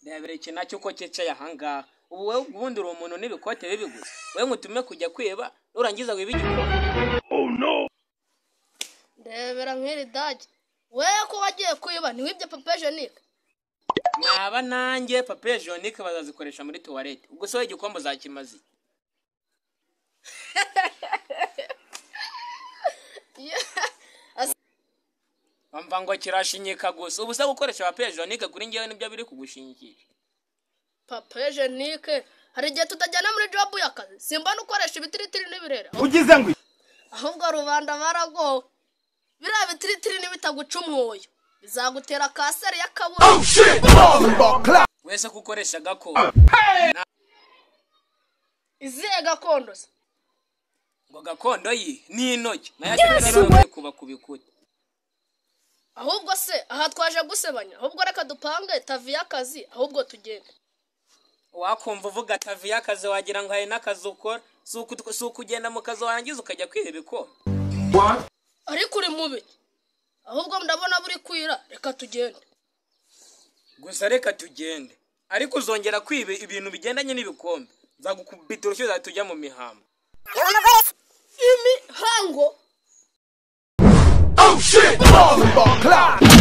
ndahabera iki nacyo ko cyicaye ahangaha ubu wowe ubundi uri umuntu n'ibikote bibi gusa wowe ngutume kujya kwiba nurangiza wiba igikoni ndebera nk'iri dage wewe ko wagiye kwiba ntiwibye pape jenike naba nanjye papiye jonike bazazikoresha muri tuwarete ubwo se wowe igikombe uzakimaze iki? bamva ngo kirashinyika gusa ubu se gukoresha papiye jonike kuri ngewe nibyo biri kugushingikira pape jenike hari igihe tutajyana muri jobu y'akazi simba n'ukoresha ibitiritiri n'ibirere ugize ngo ahubwo rubanda baragowe biriya bitiritiri n'ibitaguca umwoyo bizagutera kanseri y'akabura wese kukoresha gakondo izihe gakondo se ngo gakondo ye ni intoki nayo ashobora kuba ku bikuta ahubwo se aha twaje gusebanya ahubwo reka dupange tavi y'akazi ahubwo tugende wakumva uvuga atavi y'akazi wagira ngo hari n'akazi ukora si uku- si ukugenda mu kazi warangiza ukajya kwiha ibikombe ariko uri mubi ahubwo ndabona buri kwira reka tugende gusa reka tugende ariko uzongera kwiba ibintu bigendanye n'ibikombe nzagukubita urushyi uzahita mu mihambo imihango oh shit motherfucker